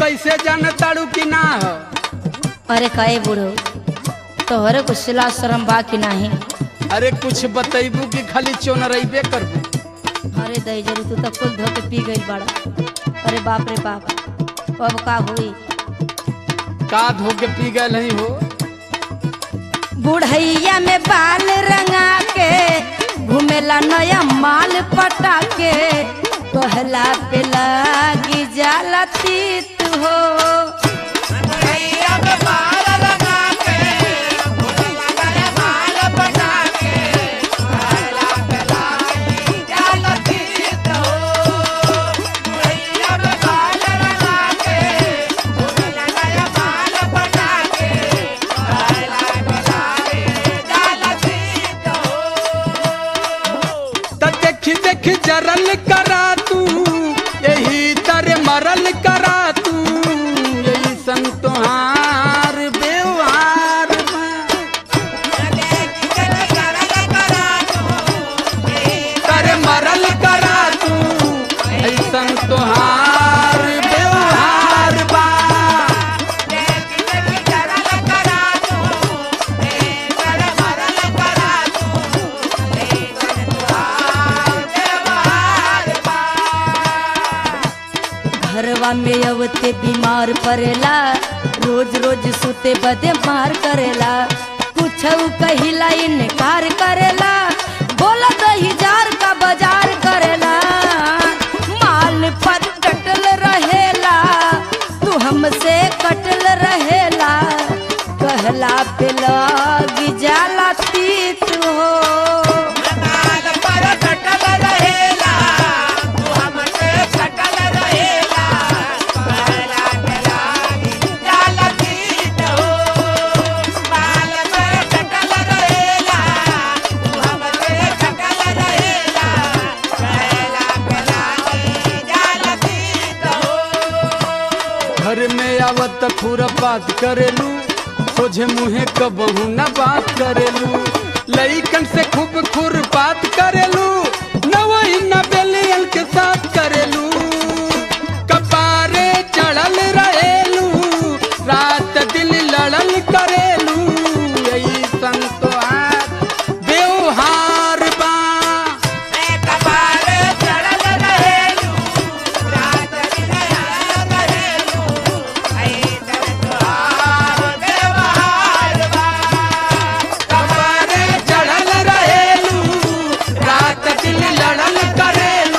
कैसे जान ताड़ू कि ना हो अरे कहे बूढ़ो तोहरे कुछ सिला शर्म बा कि नाही अरे कुछ बतैबू कि खाली चोनरैबे करबू अरे दही जरू तू तो कुल धो के पी गई बड़ा अरे बाप रे बाप अब का हुई का धो के पी गए नहीं हो बुढ़ैया में बाल रंगा के घूमेला नया माल पटा के कहला पे लागी जाला तीत हो त देख देख जरल करा तू यही तर मरल करा तू यही संतोहार व्यवहार तर मरल करा तू ऐसन तोहार व्यवहार बा घरवा में अवते बीमार पड़ेला रोज रोज सुते बदे मार करेला कुछ कहिला इनकार करेला बोला दही जार का बाजार करेला माल पर कटल रहेला तू हमसे कटल रहेला कहला पे लगी जाला तीत हो घर में आवत खुरपात करेलू सोझे मुहे कबहू न बात करेलू लईकन से खूब खुरपात करेलू न वही न बेलियन के साथ करेलू कपारे चढ़ल रहेलू रात दिन लड़ल करेलू यही संतोहार व्यवहार बा कपारे चढ़ल रहेलू रात दिन लड़ल करेलू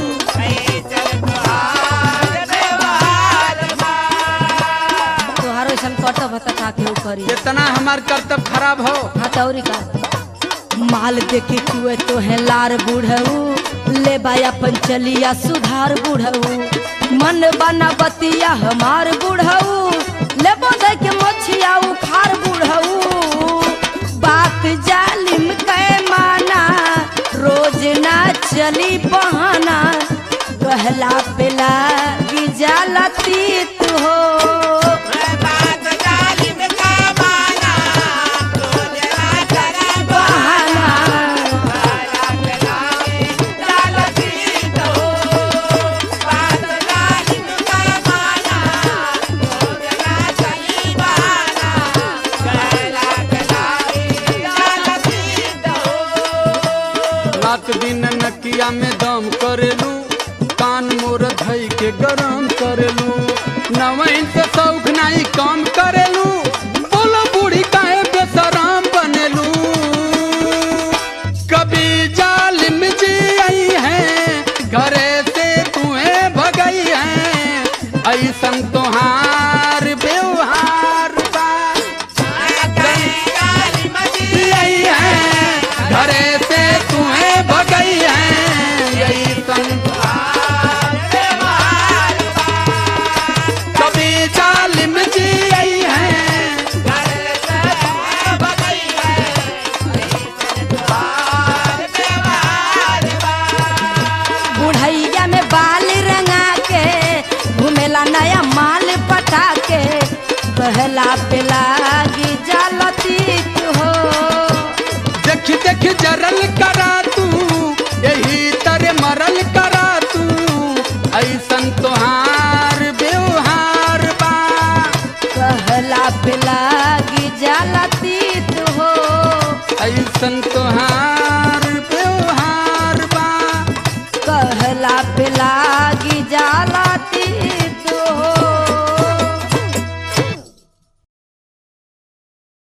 तोहारो ऐसा कटब बता का केहू करी जितना हमार कर्तव्य खराब हो हथौरी का माल देखे चुए तो है लार बुढ़ऊ ले बाया पंचलिया सुधार बुढ़ऊ मन बना बतिया हमार बुढ़ऊ ले बोधे के मछिया उखार बुढ़ऊ बात जालिम कै माना रोज ना चली बहाना कहला पे लागी जाला तीत हो बहाना रात दिन नकिया में दम करेलू कान मोर धई के गरम करेलू नवैन से शौक नहीं कम करेलू बोलो बूढ़ी काहे बेसराम बनेलू कभी जालिम जी आई है घरे से तुम्हें भगई है ऐसन तोहार व्यवहार बा आई है घरे से तुम्हें भगई है यही संसार कभी जालिम जी आई है बुढ़ैया में बाल रंगा के घूमेला नया माल पटा के कहला पे लागी जालती हो देख देख जरल करा तू यही तरह मरल करा तू ऐसन तोहार व्यवहार ऐसन तोहार